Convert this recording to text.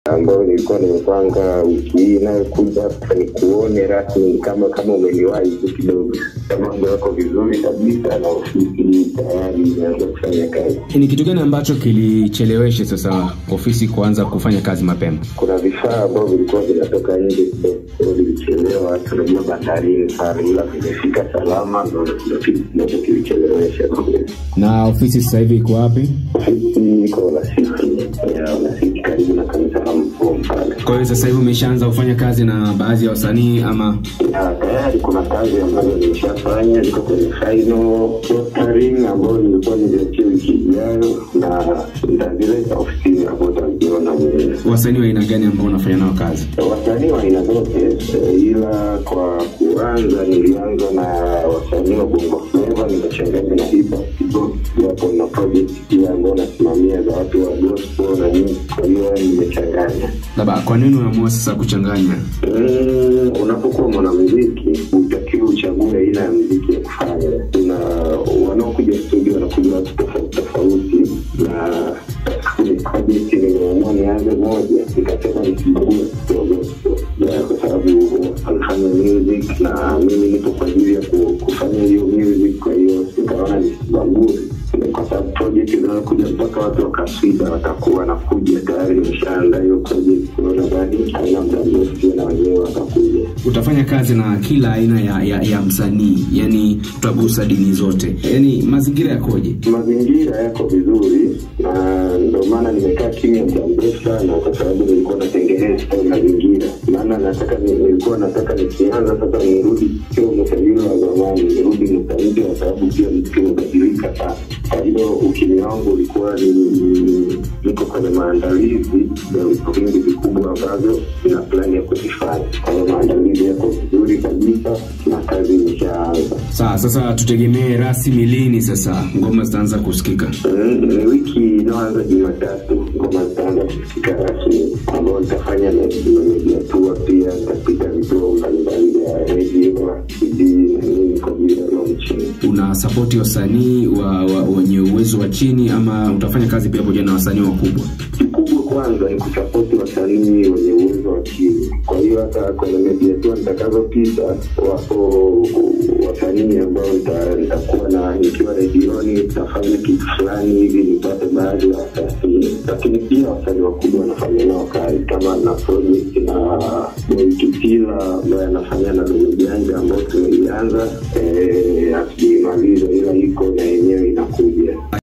ambayo nilikuwa nimepanga wiki hii inayokuja hapa nikuone rasmi kama kama umeniwahi tu kidogo mambo yako vizuri kabisa na ofisi tayari imeanza kufanya kazi Ni kitu gani ambacho kilichelewesha sasa ofisi kuanza kufanya kazi mapema? kuna vifaa ambavyo vilikuwa vinatoka nje kidogo vilichelewa tunajua bandarini sana ila vimefika salama ndo ndo kitu kimoja kilichelewesha Na ofisi sasa hivi iko wapi? ofisi iko lasiki ya lasiki karibu na kanisa la mfumo pale Kwa hiyo sasa hivi umeshaanza kufanya kazi na baadhi ya wasanii ama Na tayari kuna kazi ambazo nimeshafanya ziko kwenye final rostering ambayo nilikuwa niliachia wiki ijayo na nitazileta ofisini hapo utaziona mwenyewe wasanii wa aina gani ambao unafanya nao kazi? wasanii wa aina zote eh, ila kwa kuanza nilianza na wasanii wa bongo flava nimechanganya na hip hop kidogo japo na project pia ambao nasimamia za watu wa gospel na nini kwa hiyo nimechanganya Labda kwa nini unaamua sasa kuchanganya? Mm, unapokuwa mwanamuziki utakiwa uchague aina ya muziki ya kufanya kuna wanaokuja studio wanakuja watu tofauti tofauti na kwenye project nimeamua nianze moja nikasema nisibague kwa gospel Ya, kwa sababu anafanya music na mimi nipo kwa ajili ya ku- kufanya hiyo music kwa hiyo nikaona nisibague kwa sababu project zinakuja mpaka watu wakaswida watakuwa nakuja tayari nimeshaandaa hiyo project kuona bani haina muda mrefu pia na wenyewe watakuja Utafanya kazi na kila aina ya, ya, ya msanii, yani utagusa dini zote, yani mazingira yakoje? mazingira yako vizuri na ndio maana nimekaa kimya muda mrefu sana kwa sababu nilikuwa natengeneza hayo mazingira maana nataka ni- nilikuwa nataka nikianza sasa nirudi sio msajili wa zamani nirudi msajili kwa sababu pia mziki umebadilika sana kwa hiyo ukimya wangu ulikuwa ni ni- niko kwenye maandalizi ya vitu vingi vikubwa ambavyo ina plani ya kuvifanya kwa hiyo maandalizi yako vizuri kabisa na kazi imeshaanza Sawa, sasa tutegemee rasmi lini sasa ngoma zitaanza kusikika? Mm, ni wiki inayoanza Jumatatu ngoma zitaanza kusikika rasmi, ambao nitafanya na media tour pia, nitapita vituo mbalimbali vya redio, TV na nini kwa ajili ya launching. Una sapoti wasanii wa, wa, wenye uwezo wa chini ama utafanya kazi pia pamoja na wasanii wakubwa? Kikubwa kwanza ni kusapoti wasanii wenye uwezo wa chini. Kwa hiyo hata kwenye media tour nitakazopita, wapo wasanii ambao nita- nitakuwa na nikiwa redioni, nitafanya kitu fulani hivi nipate baadhi ya wasanii, lakini pia wasanii wakubwa wanafanya nao kazi, kama na project na Boy Kitila ambaye anafanya na Dogo Janja ambao tumeianza, eh, hatujaimaliza ila iko na yenyewe inakuja.